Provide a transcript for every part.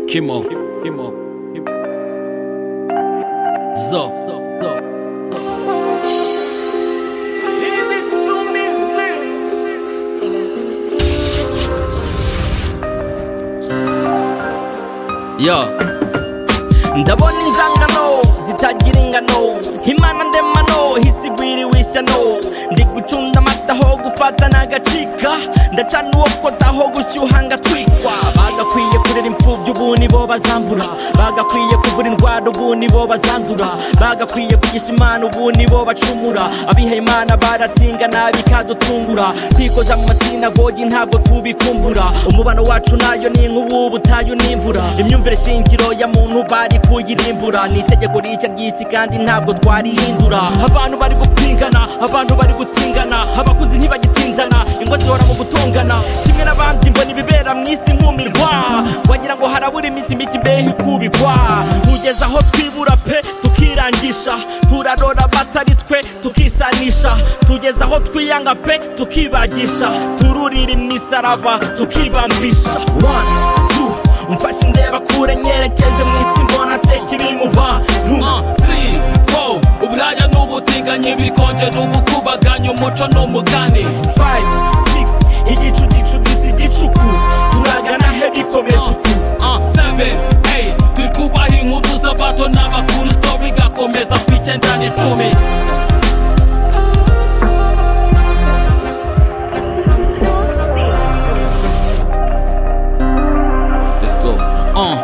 Kimo. Zo. Yo. ndabona injangano zitagira ingano imana ndemano hisigwiriwe ishyano ndi gucunda amata ho gufata n'agacika ndacana uwo kota ho gushyuha ngatwikwa bagakwiye kurera imfubyi ubu nibo bazambura bagakwiye kuvura indwara ubu nibo bazandura bagakwiye kugisha imana ubu nibo bacumura abiha imana baratinga nabi kadutungura twikoza mu masinagogi ntabwo tubikumbura umubano wacu nayo ni nk'ubu butayu n'imvura imyumvire shingiro ya muntu bari kuyirimbura ni itegeko rishya ry'isi kandi ntabwo twarihindura abantu bari gupingana abantu bari gutingana abakunzi ntibagitindana ingo zihora mu gutongana kimwe n'abandi mbona ibibera mu isi nkumirwa wagira ngo harabura iminsi mike imbehe ikubikwa kugeza aho twibura pe tukirangisha turarora abatari twe tukisanisha tugeza aho twiyanga pe tukibagisha tururira imisaraba tukibambisha One, two, umfashe indeba kure nyerekeje mu isi mbona se kiri mu bantu uburaya n'ubutinganyi bikonje n'ubukubaganya umuco n'umugani Five, six, igicu gicuditse igicuku turagana he bikomeje uku Uh, seven, eight, turi kubaha inkuru z'abato n'abakuru sitori igakomeza ku icyenda n'icumi Let's go. Uh,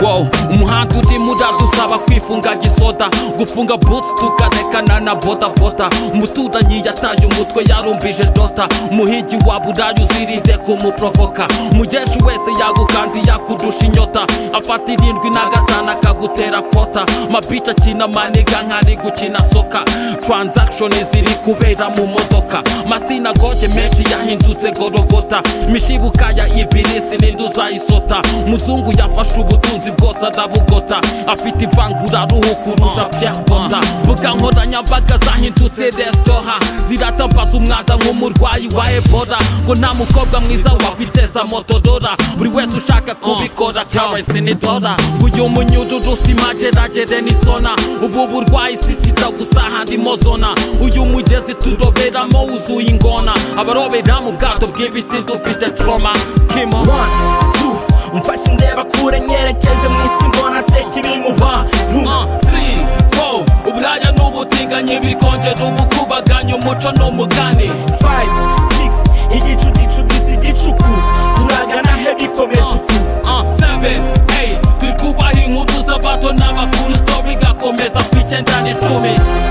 wow, umuhanda urimo uradusaba kwifunga gisoda gufunga boots tukarekana na bodaboda umuturanyi yataye umutwe yarumbije dota umuhigi wa burayi uzirinde kumuprovoka umugeshi wese yagukandi yakudusha inyota afata irindwi na gatanu akagutera kota mabica akina maniga nk'ari gukina soka transaction ziri kubera mu modoka masinagoge menshi yahindutse gorogota imishibuka ya ibirisi n'induzayisota muzungu yafashe ubutunzi bwose arabugota afite ivangura ruhu kurusha pierre bota mbuga nkoranyambaga zahindutse resitora ziratambaza umwanda nk'umurwayi wa ebora ngo nta mukobwa mwiza wakwiteza motodora buri wese ushaka kubikora karensi ni dora uyu munyururu si mageragere ni sona ubu burwayi si sida gusa handimo zona uyu mugezi turoberamo wuzuye ingona abarobera mu bwato bw'ibiti dufite troma kimo One, two, umfashe indeba kure nyerekeje mu isi mbona se kiri mu bantu Uh, three, four, uburaya n'ubutinganyi bikonje n'ubukubaganya umuco n'umugani Five, six, igicu gicuditse igicuku turagana he bikomeje uku Uh, seven, eight, turi kubaha inkuru z'abato n'abakuru sitori igakomeza ku icyenda n'icumi